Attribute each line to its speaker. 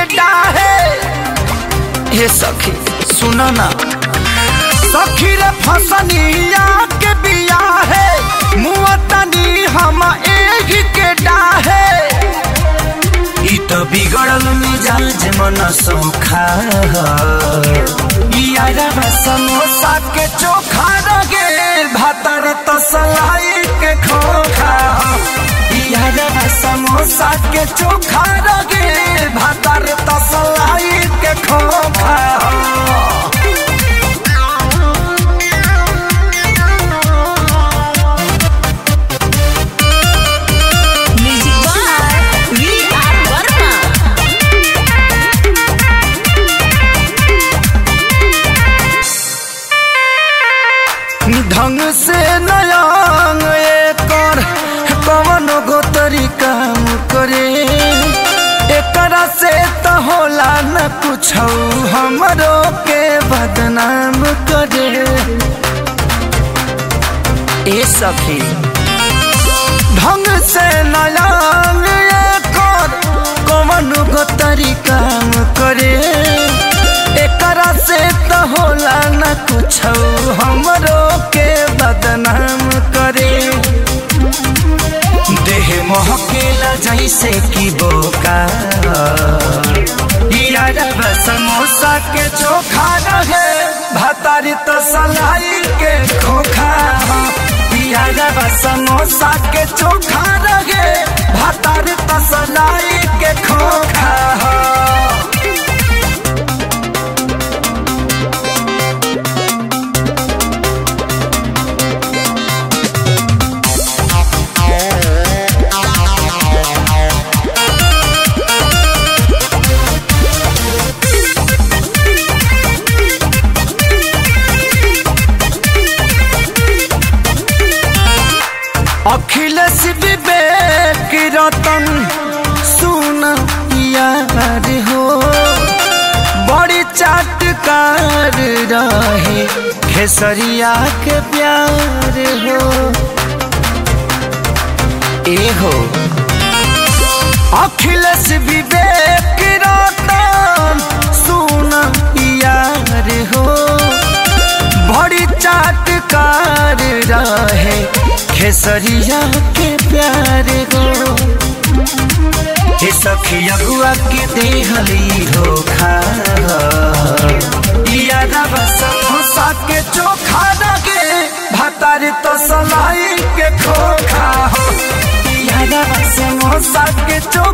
Speaker 1: डाहे हे सखी सुन ना सखी रे फसनिया के बिया है मुअतनी हम एही के डाहे ई तो बिगड़ल मिजाज मन सोखा यारा समोसा के चोखा रगे भातर तसलाई के खोखा यारा समोसा के चोखा रगे भातर तसलाई के खोखा
Speaker 2: Music by V.R. Verma.
Speaker 1: ढंग से नयांग एकर कवन गो तरीका करे एकरा से तो होला न कुछ हमरो के बदनाम करे ए सखी ढंग से नयांग एकर कवन गो तरीका करे एकरा से तो होला न कुछ हमरो के बदनाम करे देह महकेला जैसे कि बोका यारा समोसा के चोखा रहे भतारी तो सलाई के खोखा यारा समोसा के चोखा रहे भतारी तो सलाई के खोखा अखिलेश विवेक रतन सुन यार हो बड़ी चाटकार रहे खेसरिया के प्यार हो ए हो अखिलेश विवेक रतन सुन यार हो बड़ी चाटकार रहे खेसरिया के प्यार गो हे सखी अगुआ के देहली धोखा यारा समोसा के चोखा लगे भतार तो सलाई के खोखा हो यारा समोसा के चोखा